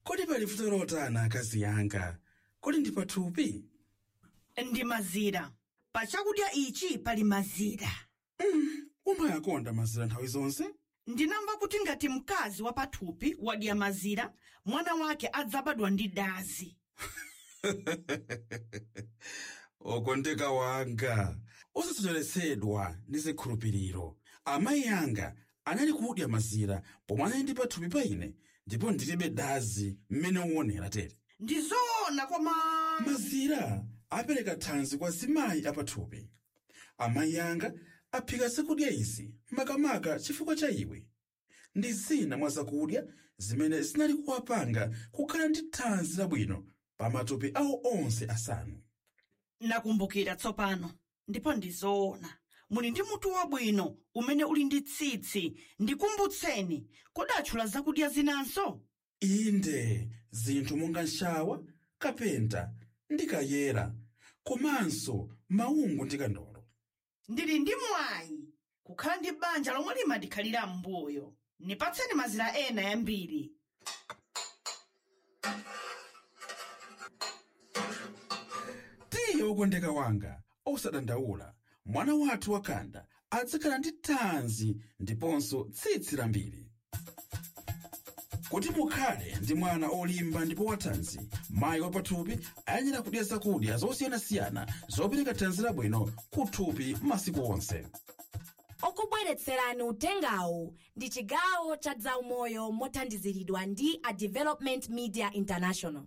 kodi pali vuto lotana akazi yanga kodi ndi pathupi ndi mazira pa chakudya ichi pali mazira umayakonda mazira nthawi zonse ndinamva kuti ngati mkazi wa pathupi wadya mazira mwana wake adzabadwa ndi dazi okondeka wanga osasocheretsedwa ndi zikhulupiriro amayi anga anali kudya mazira pomwe anali ndi pathupi pa ine ndipo ndilibe dazi mmene uonera tere ndi zoona koma mazira apereka thanzi kwa zimayi apathupi amayi anga aphika zakudya izi makamaka chifukwa cha iwe ndi zina mwa zakudya zimene zinali kuwapanga kukhala ndi thanzi labwino pa matupi awo onse asanu nakumbukira tsopano ndipo ndi zoona muli ndi mutu wabwino umene uli ndi tsitsi ndikumbutseni kodi atchula zakudya zinanso inde zinthu monga nshawa kapenta ndi kayera komanso maungu ndi kandolo ndili ndi mwayi kukhala ndi banja lomwe limadikhalira m'mbuyo nipatseni mazira ena yambiri tiye wokondeka wanga osadandaula mwana wathu wakanda adzakhala ndi thanzi ndiponso tsitsi lambiri kuti mukhale ndi mwana olimba ndipo wathanzi mayi wapathupi ayenera kudya zakudya zosiyanasiyana zopereka thanzi labwino kuthupi masiku onse okubweretserani utengawu ndi chigawo cha zaumoyo mothandiziridwa ndi a development media international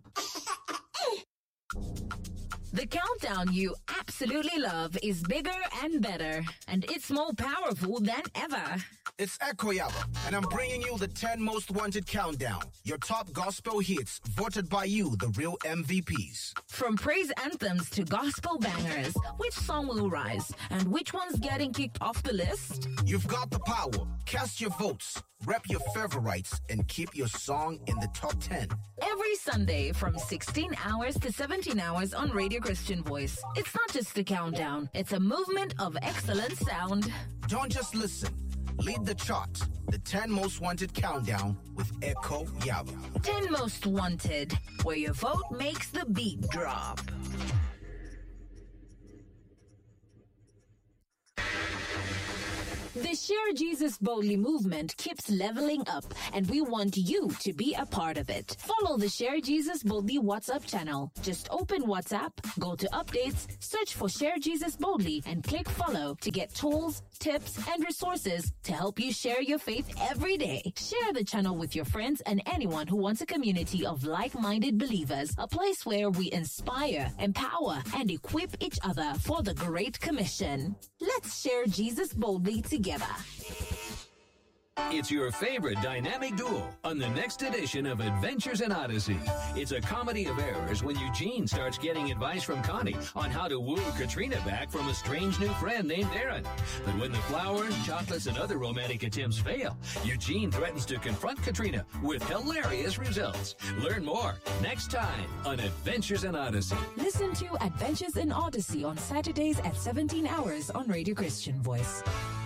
The countdown you absolutely love is bigger and better, and it's more powerful than ever. It's Echo Yaba, and I'm bringing you the 10 most wanted countdown. Your top gospel hits voted by you, the real MVPs. From praise anthems to gospel bangers, which song will rise and which one's getting kicked off the list? You've got the power. Cast your votes, rep your favorites, and keep your song in the top 10. Every Sunday from 16 hours to 17 hours on Radio Christian Voice. It's not just a countdown, it's a movement of excellent sound. Don't just listen. Lead the chart. The 10 most wanted countdown with Echo Yaba. 10 Most Wanted, where your vote makes the beat drop. The Share Jesus Boldly movement keeps leveling up, and we want you to be a part of it. Follow the Share Jesus Boldly WhatsApp channel. Just open WhatsApp, go to updates, search for Share Jesus Boldly, and click follow to get tools, tips, and resources to help you share your faith every day. Share the channel with your friends and anyone who wants a community of like minded believers, a place where we inspire, empower, and equip each other for the Great Commission. Let's share Jesus boldly together. It's your favorite dynamic duo on the next edition of Adventures in Odyssey. It's a comedy of errors when Eugene starts getting advice from Connie on how to woo Katrina back from a strange new friend named Aaron. But when the flowers, chocolates, and other romantic attempts fail, Eugene threatens to confront Katrina with hilarious results. Learn more next time on Adventures in Odyssey. Listen to Adventures in Odyssey on Saturdays at 17 hours on Radio Christian Voice.